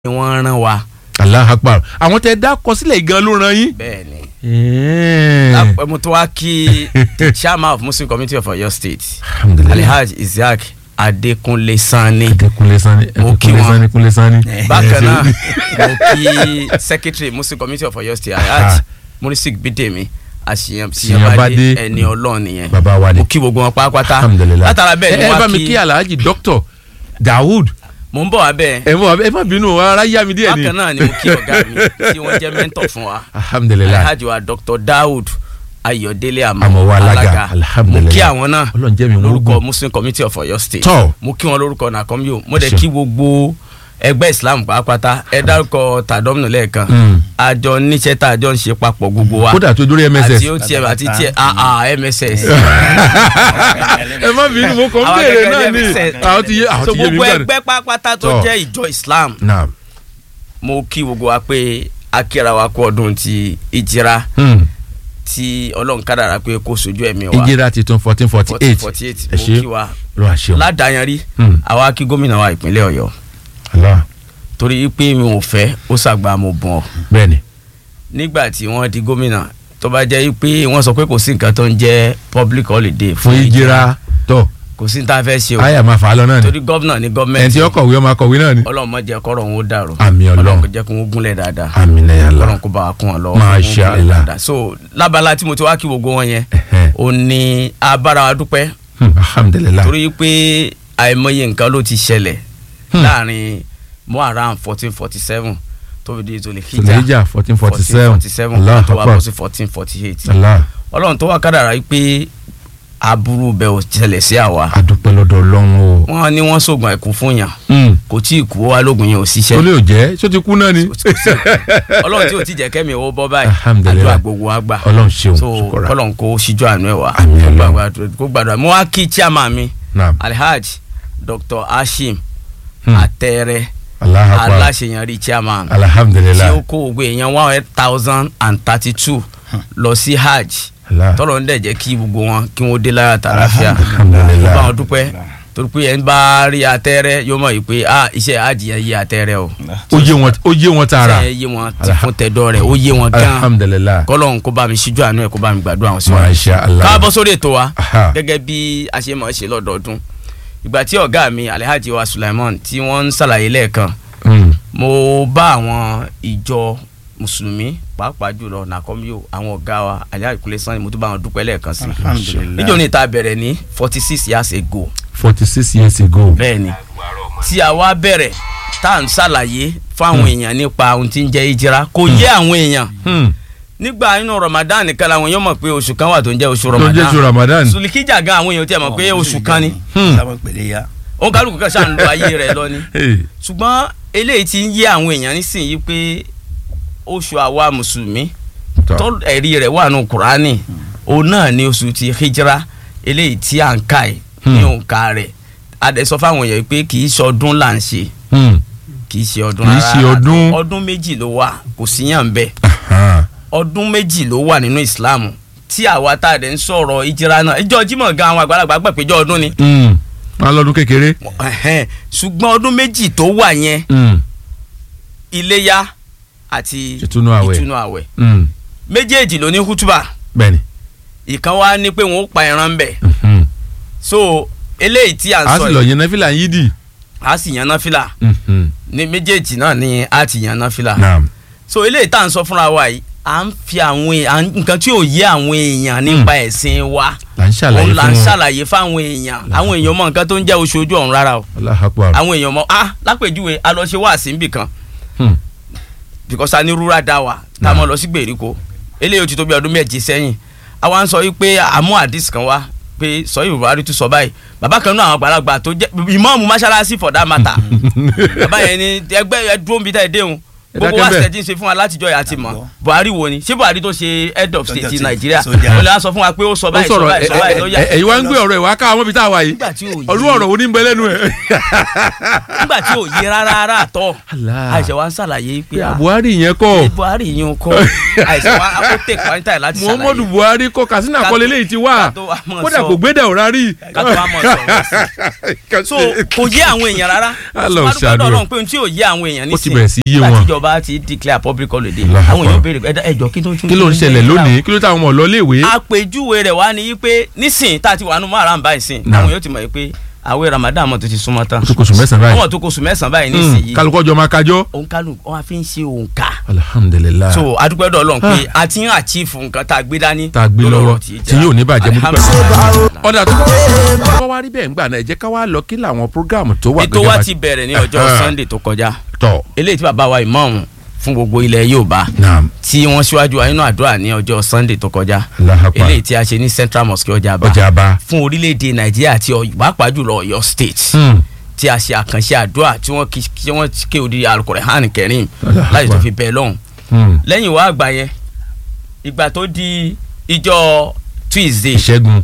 ni wọ́n rán wa. Allah akbar àwọn tẹ dá kọ sílẹ̀ gan ló ràn yín. bẹ́ẹ̀ ni Ẹ̀ẹ́. mo tún wá kí the chairman of muslim committee of Ọ̀yọ́ state alhamdulilayi alhaji isaac adekunle sanni kunle sani Mo kí kunle wọn. sani kunle sani. bákan náà mo kí secretary muslim committee of Ọ̀yọ́ state alhaji murisik bidemi Àṣìyànbádé. àṣìyànbádé ẹni ọlọ́run nìyẹn baba wa ni. mo kí gbogbo wọn pátápátá alhamdulilayi. látara bẹ́ẹ̀ ni ẹ ẹ bá wọ́n mi kí kí alhaji dókítà daoud mo ń bọ̀ wá bẹ́ẹ̀ ẹ mọ ẹ má bínú ara yá mi díẹ̀ ni. bákan náà ni mo kí ọ̀gá mi tí wọ́n jẹ́ mentor fún wa alhamdulilayi. alhaji wa dr daoud ayọ̀délé Àmọ̀wá Alága, mo alhamdulilayi. kí àwọn náà Ọlọ́run jẹ́ mi wọ́n lórúkọ gùn. muslim committee of Ọ̀yọ́ state Tọ́. mo kí wọn lórúkọ nàkọ́míò mo Ẹ dẹ̀ ṣé. kí gbogbo ẹgbẹ́ islam pàápàá ẹ dárúkọ tàdọ́mùnù lẹ́ẹ̀kan Mm. àjọ níṣẹ́ tá a jọ ń ṣe papọ̀ gbogbo wa kódà tó dórí mss. àti otm àti tiẹ̀ aa mss ẹ má bínú mo kàn ń Àwọn béèrè gẹ́gẹ́ náà bí ni MSS. àwọn ti yé àwọn so ti yé mi gbogbo gbàdúrà. ẹgbẹ́ pàápàá tó Tọ́. jẹ́ ìjọ islam naam. mo kí gbogbo wa pé akíra wa kú ọdún ti ìjìra Hmm. tí ọlọ́run kádàrá pé kó sojú ẹ̀mí wa ìjìrà titun fourteen forty eight 1448 ẹ mo ṣe kí wa ló wá ṣeun. ládàáyanrí Hmm. àwa kí gómìnà wa ìpínlẹ̀ ọ̀yọ́ Allah torí pé mi ò fẹ́ ó ṣàgbà mo bọ̀ bẹ́ẹ̀ni. nígbà tí wọ́n di gómìnà tó bá jẹ́ pé wọ́n sọ pé kò sí nǹkan tó ń jẹ́ public holiday fún ìjìrà tó kò sí ní tá a fẹ́ ṣe o àyà máa fà á lọ náà ni torí gómìnà ní ẹni tí gọ́ọ̀mẹ̀ntì ó kọ̀wé ọmọ akọ̀wé náà ni. ọlọ́run má jẹ́ kọ́rọ̀ òun ó dàrú Àmín Ọlọ́run. kó jẹ́ kó wọ́n gúnlẹ̀ dáadáa àmín ya Allah. ọlọ́run kó bá wa kún wọn lọ́wọ́ Masha kó wọ́n gúnlẹ̀ Allah. dáadáa. so lábala tí mo ti wá kí gbogbo wọn yẹn Ẹhẹ́. ó ní abára wa dúpẹ́ Hmm, alhamdulilayi. torí pé àìmọye nǹkan ló ti ṣẹlẹ̀ Hmm. láàrin muharam fourteen forty seven tó fi di ìtòlè tòlẹ́jà fourteen forty seven Allah tó wá akbar bọ́ sí fourteen forty eight Allah ọlọ́run tó wá kádàrá yìí pé aburú bẹ́ẹ̀ ò ṣẹlẹ̀ sí àwa adúpẹ́ lọ́dọ̀ ọlọ́run o. wọ́n ní wọ́n sògùn àìkú fún yàn Hmm. kò tí ì kú ó wá lóògùn yẹn ò tó ṣiṣẹ́ lè jẹ́ tó ti kú náà ni. ọlọ́run tí ò tí jẹ́ kẹ́mi owó bọ́ báyìí Alhamdulillah. àdúrà gbogbo wa gbà ọlọ́run ṣeun so ṣukura. kọ́lọ́n kó ṣíjú àánú ẹ̀ wá Àmín kó Ọlọ́run. gbàdúrà- kó gbàdúrà mo wá kí chairman mi naam alhaji dr hashim Hmm. atẹ́rẹ́ Allah akbar aláṣeyọrí chairman tí alhamdulilayi. ó kó gbogbo èèyàn one hundred thousand and thirty two lọ sí hajj Allah. tọ́lọ̀ ń dẹ̀ jẹ́ kí gbogbo wọn kí wọ́n dé lára tàlàfíà Alhamdulillah. bá wọn dúpẹ́ torí pé ẹ̀ ń bá rí atẹ́rẹ́ yóò mọ̀ yìí pé ah iṣẹ́ hajj yẹn yé atẹ́rẹ́ o ó yé wọn ó yé wọn tààrà. iṣẹ́ yé wọn ti fún tẹ̀dọ́ rẹ̀ ó yé wọn gan alhamdulilayi. kọ́lọ́n kó bá mi ṣíjú àánú ẹ̀ kó bá mi gbàdúrà wọn sí wọn. masha allah. káàbọ̀ sórí ètò wa Aha. gẹ́gẹ́ bí a ṣe mọ̀ ẹ́ ṣe lọ́dọọdún ìgbà tí ọ̀gá mi alhaji wa sulaiman tí wọ́n ń ṣàlàyé lẹ́ẹ̀kan Hmm. mo bá àwọn ìjọ mùsùlùmí pàápàá jùlọ nàkọ́míò àwọn ọ̀gá wa alhaji kúnlé sanni mo tún bá wọn dúpẹ́ lẹ́ẹ̀kan sí i níjọ́ ní ìta bẹ̀rẹ̀ ní forty six years ago forty six years ago. bẹ́ẹ̀ ni tí a wá bẹ̀rẹ̀ tá à ń ṣàlàyé fáwọn èèyàn nípa ohun tí ń jẹ́ ìjìra kò yé àwọn èèyàn Hmm. nígbà inú ramadan nìkan làwọn èèyàn mọ̀ pé oṣù kan wà tó ń jẹ́ oṣù tó jẹ́ ramadan ju ramadan. sulikija gan àwọn èèyàn tí a mọ̀ pé oṣù kan ni Hmm. sábà pèlè ya. òun kálukú kan ṣáà ń lo ayé rẹ̀ lọ ni Hey. ṣùgbọ́n eléyìí ti ń yé àwọn èèyàn nísìnyí pé oṣù àwa mùsùlùmí Tọ́. tó ẹ̀rí rẹ̀ wà nù kúránì òun náà ni oṣù ti hijra eléyìí tí à ń ka ẹ̀ ní Hmm. òǹkà rẹ̀ adẹ sọ fáwọn èèyàn pé kì í ṣe ọdún là ń ṣe Hmm. kì í ṣe ọdún Kì í rárá. ṣe ọdún. ọdún méjì ló wà kò síyàn bẹ́ẹ̀ Aha. ọdún méjì ló wà nínú ìsìláàmù tí àwa tá a dẹ̀ ń sọ̀rọ̀ ìjìra náà ìjọ jímọ̀ gan àwọn àgbàlagbà gbà péjọ ọdún ni Hmm. wọn lọ́dún kékeré. Ẹ̀hẹ́n. ṣùgbọ́n ọdún méjì tó wà yẹn Hmm. iléyá àti Ìtúnú àwẹ̀. ìtúnú àwẹ̀ Hmm. méjèèjì ló ní hútùbà bẹ́ẹ̀ni. ìkan wá ní pé wọn ó pa ẹran ń bẹ̀ Hmm. so eléyìí tí à ń a sọ sì lọ yìí yẹn náfìlà yín dì. a sì yan náfìlà Hmm. ní méjèèjì náà ni a ti yan náfìlà naam. so eléyìí tá à ń sọ fúnra wa yìí à ń fi àwọn èèyàn nǹkan tí ò yé àwọn èèyàn nípa ẹ̀sìn wa là ń ṣàlàyé òun là fún ń wọn. ṣàlàyé fáwọn èèyàn àwọn èèyàn mọ nǹkan tó ń jẹ́ oṣù ojú ọ̀run rárá o Allahu Akbar. àwọn èèyàn mọ ah lápèjúwe a lọ ṣe wáàsí níbì kan Hmm. because a ní rúra dá wa tá a mọ lọ sí gbèríko eléyìí ó ti tó bí ọdún méje sẹ́yìn àwa ń sọ yìí pé àmú àdìs kan wá pé sọ yìí buhari tún sọ báyìí bàbá kan náà àwọn àgbàlagbà tó jẹ́ ìmọ̀ọ́mù mọ́ṣáláṣí for that matter bàbá yẹn ni ẹgbẹ́ ẹ dúró níbi tá ẹ déhùn ẹ gbogbo dákẹ́ wa bẹ́ẹ̀. ṣe ti ń ṣe fún wa látijọ́ yà ti mọ̀ Àgbọ̀. buhari wo ni ṣé buhari tó ṣe head of state Sọ́jà ti ti- nàìjíríà sọ́jà. ó lè wá sọ fún wa pé ó sọ ó báyìí sọ sọ̀rọ̀ báyìí sọ báyìí ló yà ẹ̀yin wá ń gbé ọ̀rọ̀ ẹ̀ wá ká àwọn ibi tá a wà yìí nígbà tí ò yé olú ọ̀rọ̀ wo ní bẹ lẹ́nu ẹ̀. nígbà tí ò yé rárá rárá tọ́ Allah. àìsàn wa ń ṣàlàyé pé à, buhari yẹn kọ́ ṣé buhari yìí ń kọ́ àìsàn wa ó tẹ̀ pàǹtà láti ṣàlàyé muhammadu buhari kọ́ katsina Ká- kọ́lé léyìí ti wá ká tó wá mọ̀ kódà sọ. kò gbédè ọ̀rá rí. ká tó wá mọ̀ sọ̀rọ̀ so kò yé àwọn èèyàn rárá Allah Wọ́n dúpẹ́ ṣàánú lọ́dọ̀ ẹ̀. Ọlọ́run pé ohun tí ò yé àwọn èèyàn Ó ti nísìnyí bẹ̀rẹ̀ sí yé nígbà wọn. tíjọba ti declare public holiday Allah àwọn èèyàn Akbar. béèrè ẹ̀dá ẹ̀jọ̀ kí ló tún kí ló ń ṣẹlẹ̀ lónìí kí ló táwọn ọmọ lọ léèwé. àpèjúwe rẹ̀ wá ní pé nísìnyí tá a ti wà nù márùn báyìí sìn Naam. àwọn yóò ti mọ̀ pé àwẹ̀ ramadan mọ̀ tó ti súnmọ́ tán tó kóṣù mẹ́sàn-án báyìí. ọmọ tó kóṣù mẹ́sàn-án báyìí Hmm, nísìnyí kálukọ́ jọ máa kájọ́. òǹkálù wọn á fi ń ṣe òǹkà alhamdulilayi. so adúpẹ́ dọ̀ Ọlọ́run pé a ti ń achieve nǹkan tá a gbé dání tá a gbé lórí lọ́wọ́ ọ̀rọ̀ tí yóò ní bàjẹ́ mo dúpẹ́. Alhamdulillah. ọ̀dà tó kọ́ wá rí bẹ́ẹ̀ ń gbà náà ẹ jẹ́ ká wá lọ kí làwọn prógáàmù tó wà ètò wa bá- ti bẹ̀rẹ̀ ní ọjọ́ Ah. Sunday tó kọjá tọ̀. eléyìí tí bàbá wa ìmáàmù fún gbogbo ilẹ̀ Yorùbá naam tí wọ́n síwájú wa nínú àdúrà ní ọjọ́ Sunday tó kọjá Allahu Akbar. eléyìí tí a ṣe ní Central Mosque Ọjà'ba ọjà bá. fún orílẹ̀-èdè Nàìjíríà àti Ọ̀yọ́- pàápàá jùlọ Ọ̀yọ́ State Hmm. tí a ṣe àkànṣe àdúrà tí wọ́n kí tí wọ́n ké odi Al-Qur'an Karim Allahu láti tó Akbar. fi bẹ́ẹ̀ lọ́hùn Hmm. lẹ́yìn wá àgbà yẹn ìgbà tó di ìjọ Tuesday ìṣẹ́gun.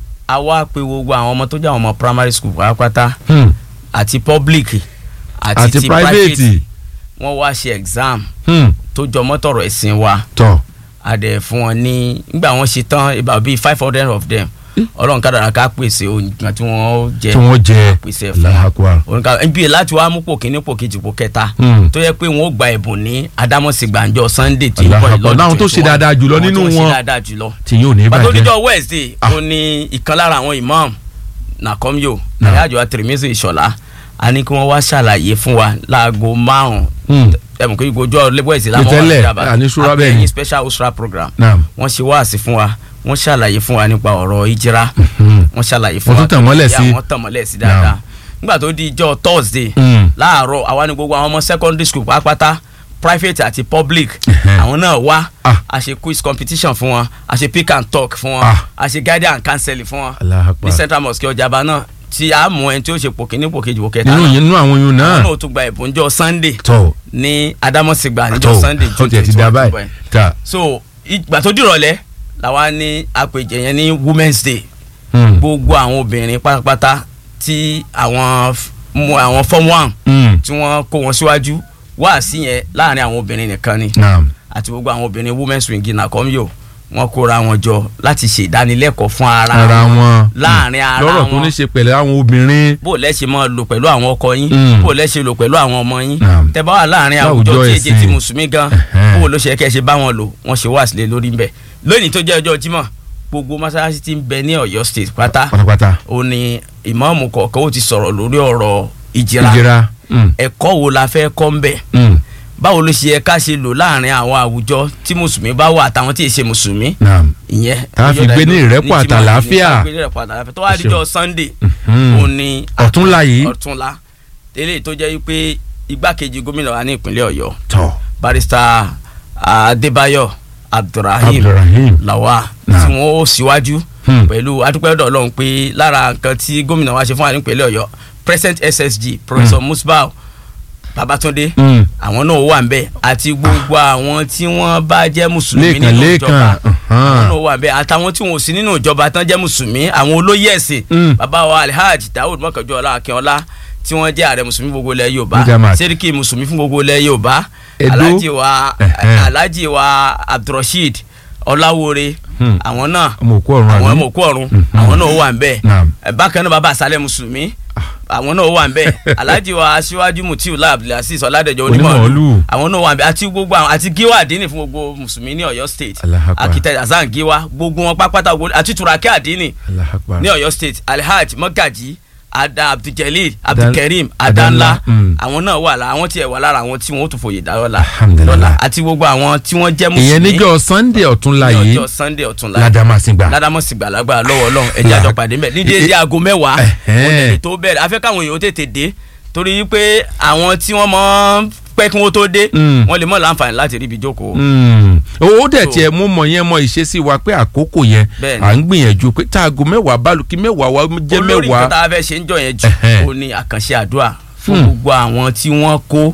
a wá pe gbogbo àwọn ọmọ tó jẹ́ àwọn ọmọ primary school pátápátá Hmm. àti public àti, àti ti private. wọ́n wá ṣe exam Hmm. tó jọ mọ́tọ̀rọ̀ ẹ̀sìn wa tọ̀. a dẹ̀ fún wọn ní nígbà wọ́n ṣe tán about bíi five hundred of them ọlọ́run kádàrá ká pèsè nǹkan tí wọ́n jẹ tí wọ́n jẹ pèsè fún Allahu Akbar. wọn òǹkà ibi láti wá mú pò kíní pò kejì pò kẹta Hmm. tó yẹ pé wọn ó gba ẹ̀bùn ní adámọ̀sígbàǹjọ sunday tí Allahu ń bọ̀ Akbar. lọ́dún Láwọn tó ṣe 21. dáadáa jùlọ Àwọn nínú tó ṣe wọn. dáadáa jùlọ tí yóò ní pàtó bàjẹ́. díjọ wednesday ó ní ìkan lára àwọn imam nàkọ́míò Naam. àyájọ́ àtìrìmẹ́sì ìṣọ̀lá a ní kí wọ́n wá ṣàlàyé fún wa láago márùn-ún Hmm. ẹ̀mú kí gbogbo ọjọ́ wednesday Ní tẹ́lẹ̀, àní ṣúra bẹ́ẹ̀ ni. àpẹẹyìn special usra program naam. wọ́n ṣe wáàsí fún wa wọ́n ṣàlàyé fún wa nípa ọ̀rọ̀ ìjìra Hmm. wọ́n ṣàlàyé fún Wọ́n wa tún tàn mọ́lẹ̀ sí. Yeah, wọ́n tàn mọ́lẹ̀ sí dáadáa nígbà tó di ìjọ thursday Hmm. láàárọ̀ àwa ni gbogbo àwọn ọmọ secondary school pátápátá private àti public Ẹhẹ́. àwọn náà wá Ah. a ṣe quiz competition fún wọn a ṣe pick and talk fún wọn Ah. a ṣe guidance and counseling fún wọn Allahu Akbar. ní central mosque Ọjà'ba náà tí a mú ẹni tí ó ṣe pò kíní pò kejì pò kẹta nínú náà yẹn nínú àwọn yun àwọn náà. náà tún gba ẹ̀bùn jọ sunday tọ̀. ní adamosigba níjọ tọ̀. sunday ó tiẹ̀ ti da báyìí. ta. so ìgbà tó dìrọ̀lẹ́ làwa ní àpèjẹ yẹn ní women's day Hmm. gbogbo àwọn obìnrin pátápátá tí àwọn f- mú àwọn form one Hmm. tí wọ́n kó wọn síwájú wá sí yẹn láàrin àwọn obìnrin nìkan ni naam. àti gbogbo àwọn obìnrin women's wing nàkọ́míò wọ́n kóra wọn jọ láti ṣe ìdánilẹ́kọ̀ọ́ fún ara, ara wọn. láàrin ara lọ́rọ̀ tó wọn. ní ṣe pẹ̀lú àwọn obìnrin. bó lẹ́ ṣe máa lò pẹ̀lú àwọn ọkọ yín Mm. bó lẹ́ ṣe lò pẹ̀lú àwọn ọmọ yín Naam. tẹ́ bá wà láàrin Láwùjọ àwùjọ tí èjì ẹ̀sìn. ti mùsùlùmí gan Ẹ̀hẹ́n. bó ló ṣe kẹ́ ṣe bá wọn lò wọ́n ṣe wá sílẹ̀ lórí ńbẹ lónìí tó jẹ́ ọjọ́ Jímọ̀ gbogbo mọ́sálásí tí ń bẹ ní Ọ̀yọ́ state pátá pátápátá. ó ní ìmáàmù kọ̀ọ̀kan ó ti sọ̀rọ̀ lórí ọ̀rọ̀ ìjìra ìjìra. Hmm. ẹ̀kọ́ wo la fẹ́ kọ́ ńbẹ̀ Hmm. báwo ló ṣe yẹ ká ṣe lò láàrin àwọn àwùjọ tí mùsùlùmí bá wà àtàwọn tí ì ṣe mùsùlùmí naam. ìyẹn Tá a fi gbé ní ìrẹ́pọ̀ ní Jímọ̀ àtàlàáfíà. ní tá a fi gbé ní ìrẹ́pọ̀ àtàlàáfíà tó wá díjọ́ Sunday Mhm. ó ní ọ̀túnla yìí. ọ̀túnla eléyìí tó jẹ́ wípé igbákejì gómìnà wa ní ìpínlẹ̀ Ọ̀yọ́ tọ̀. barista Adébáyọ̀ Abdulrahim Abdulrahim. Lawal Naam. tí wọ́n ó síwájú Hmm. pẹ̀lú adúpẹ́dọ̀ Ọlọ́run pé lára nǹkan tí gómìnà wa ṣe fún wa ní ìpínlẹ̀ Ọ̀yọ́ present SSG Professor Musbau Babatunde Hmm. àwọn náà wà nbẹ àti gbogbo àwọn tí wọ́n bá jẹ́ mùsùlùmí Lẹ́ẹ̀kan, nínú lẹ́ẹ̀kan, ìjọba uh-huh. àwọn náà wà nbẹ àtàwọn tí wọn ò sí nínú ìjọba tán jẹ́ mùsùlùmí àwọn olóyè ẹ̀sìn Mm. bàbá wa Alhaji Daoud Mọ́kànjọ́lá Akínọlá tí wọ́n jẹ́ ààrẹ mùsùlùmí gbogbo ilẹ̀ Yorùbá Mujamat. sẹ́ríkì mùsùlùmí fún gbogbo ilẹ̀ Yorùbá Edo. Alhaji wa Ẹ̀hẹ́n. Alhaji wa Abdulrasheed Ọláwore Hmm. àwọn náà ọmọ òkú ọ̀run àwọn àbí? ọmọ òkú ọ̀run Mhm. àwọn náà wà nbẹ Naam. bákan náà bàbá àṣálẹ̀ mùsùlùmí àwọn náà wà nbẹ Alhaji wa aṣíwájú Mutiu Abdulaziz Ọládẹjọ Onímọ̀ọ́lù. onímọ̀ọ́lù àwọn náà wà nbẹ àti gbogbo àwọn àti Gíwá àdínì fún gbogbo mùsùlùmí ní Ọ̀yọ́ state Allahu Akbar. akitẹ Hasan Gíwá gbogbo wọn pápátá gbogbo àti Turaki àdínì Allahu Akbar. ní Ọ̀yọ́ state Alhaji Mọ́gàjì ada Abduljalil Adan- Abdulkareem Adanla, Adanla mm. àwọn náà wà lá àwọn tiẹ̀ wà lára àwọn tí wọn ó tún fòye dá lọ́la Alhamdulillah. lọ́la àti gbogbo àwọn tí wọ́n jẹ́ ìyẹn mùsùlùmí níjọ́ sunday ọ̀túnla ní yìí ọjọ́ Sunday ọ̀túnla ládàmásìngbà. ládàmọ́sí gbàlagbà lọ́wọ́ ọlọ́run ẹ̀jẹ̀ La- àjọ pàdé mẹ́ ní déédéé aago mẹ́wàá Ẹ̀hẹ́n. òní tó bẹ̀rẹ̀ afẹ́ káwọn èèyàn ó tètè dé torí pé àwọn tí wọ́n mọ̀ ń pẹ́ kí wọ́n tó dé Mm. wọ́n lè mọ̀ láǹfààní láti rí ibi jókòó. Mm. ó dẹ̀ So- tiẹ̀ mú mọ̀ yẹn mọ ìṣesí wa pé àkókò yẹn Bẹ́ẹ̀ni. à ń gbìyànjú pé táago mẹ́wàá bálù kí mẹ́wàá wa jẹ́ olórí nǹkan mẹ́wàá. tá a fẹ́ ṣe ń jọ yẹn jù Ẹ̀hẹ́n. ó ní àkànṣe àdúrà fún Hmm. gbogbo àwọn tí wọ́n kó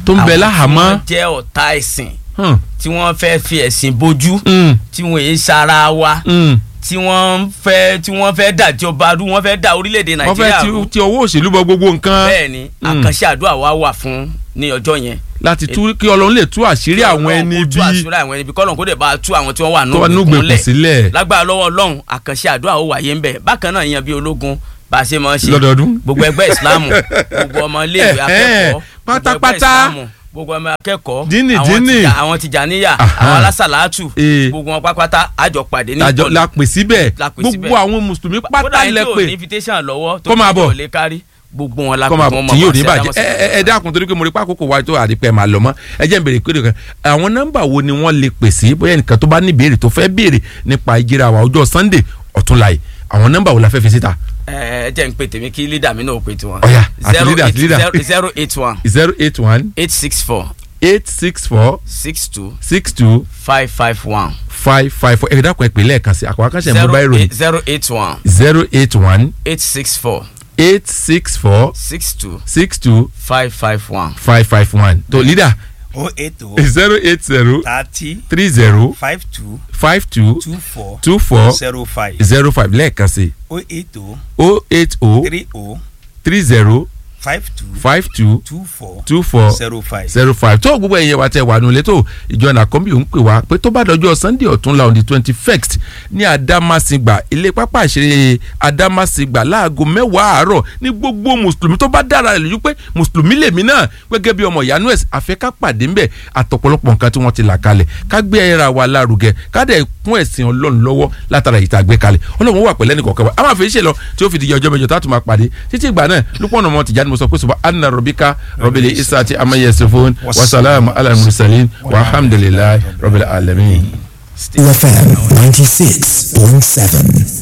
tó ń bẹ àwọn láhàámọ́. tí wọ́n jẹ́ ọ̀tá ẹ̀sìn Hmm, tí wọ́n fẹ́ fi ẹ̀sìn bojú hmm, tí wọ́n èé sara wa hmm. tí wọ́n fẹ́ tí wọ́n fẹ́ dàjọba rú wọ́n fẹ́ da orílẹ̀-èdè wọ́n fẹ́ nàìjíríà ti rú ti ọwọ́ òṣèlú bọ gbogbo nǹkan bẹ́ẹ̀ ni Mm. àkànṣe àdúrà wa wà fún ní ọjọ́ yẹn láti tú kí ọlọ́run lè tú àṣírí àwọn ẹni Ọlọ́run kó tú bí àṣírí àwọn ẹni bí kọ́lọ́n kó dẹ̀ bá tú àwọn tí wọ́n wà tó wà nínú núgbèkùn ìkúnlẹ̀ sílẹ̀ lágbára lọ́wọ́ ọlọ́run àkànṣe àdúrà ó wáyé ń bẹ̀ bákan náà yan bí ológun bá a ṣe máa ń ṣe lọ́dọọdún. gbogbo ẹgbẹ́ ìsìláàmù gbogbo ọmọ iléèwé Eh, eh, akẹ́kọ̀ọ́ gbogbo ẹgbẹ́ pátápátá. ìsìláàmù gbogbo ọmọ akẹ́kọ̀ọ́ Díìnì, àwọn díìnì. Tìjà- àwọn tìjàníyà Aha. àwọn alásàlátù Eh. gbogbo wọn pátápátá àjọ pàdé ní àjọ ìkọlù. la pè síbẹ̀ La pè gbogbo síbẹ̀. àwọn mùsùlùmí kódà pátá ẹni lẹ tí ò pè ní invitation lọ́wọ́ tó Kó máa kí bọ̀. ò lè kárí gbogbo wọn la kọ́ máa pè wọ́n tí yóò ní sí bàjẹ́ Adamu ẹ ẹ ẹ dákun torí pé mo rí pé àkókò wa tó àdìpẹ́ máa lọ mọ́ ẹ jẹ́ n béèrè pé nìkan àwọn nọ́mbà wo ni wọ́n lè pè sí bóyá nìkan tó bá ní ìbéèrè tó fẹ́ béèrè nípa ìjíra wa ọjọ́ Sunday ọ̀túnla yìí àwọn nọ́mbà wo la fẹ́ fi síta ẹ ẹ jẹ́ n pè tèmi kí lídà mi náà pè tiwọn. Ọ̀yá, àti zero leader, àti eight leader. zero zero eight one zero eight one eight six four eight six four six two six two five five one. five five four ẹ dákun ẹ pè lẹ́ẹ̀kan sí àkọ́kọ́ akásẹ̀ zero mobile ìròyìn eight zero eight one zero eight one eight six four eight six four six two six two five five one. five five one tó leader o eight o zero eight zero thirty three zero five two five two two four two four zero five zero five lẹ́ẹ̀kan sí o eight o o eight o three o three zero five two five two two four two four zero five. zero five tó gbogbo ẹ̀yẹ wa tẹ wà nulẹ̀ tó ìjọ nàkọ́mbì ń pè wá pé tó bá dọjọ́ sunday ọ̀túnla on the twenty first ní adamasingba ilé pápá ìṣeré adamasingba láago mẹ́wàá àárọ̀ ní gbogbo mùsùlùmí tó bá dára rẹ̀ lójú pé mùsùlùmí lèmi náà gẹ́gẹ́ bí ọmọ ìyanu ẹ̀sìn àfẹ́ ká pàdé ńbẹ̀ àtọ̀pọ̀lọpọ̀ nǹkan tí wọ́n ti là kalẹ̀ ká gbé ẹ̀ra wa lárugẹ ká dẹ̀ kún ẹ̀sìn ọlọ́run lọ́wọ́ látara ìta gbé kalẹ̀ ọlọ́run wà pẹ̀lẹ́ nìkọ̀ọ̀kan wa a máa fi ṣe lọ tí ó fi di ọjọ́ mẹ́jọ tá a tún máa pàdé títí ìgbà náà lúpọ̀nà ọmọ tìjà ni mo sọ pé sọba anna robika robili isaati amayesifun wasalaamu ala mursalin walhamdulilayi robili alamin. UFM 96.7.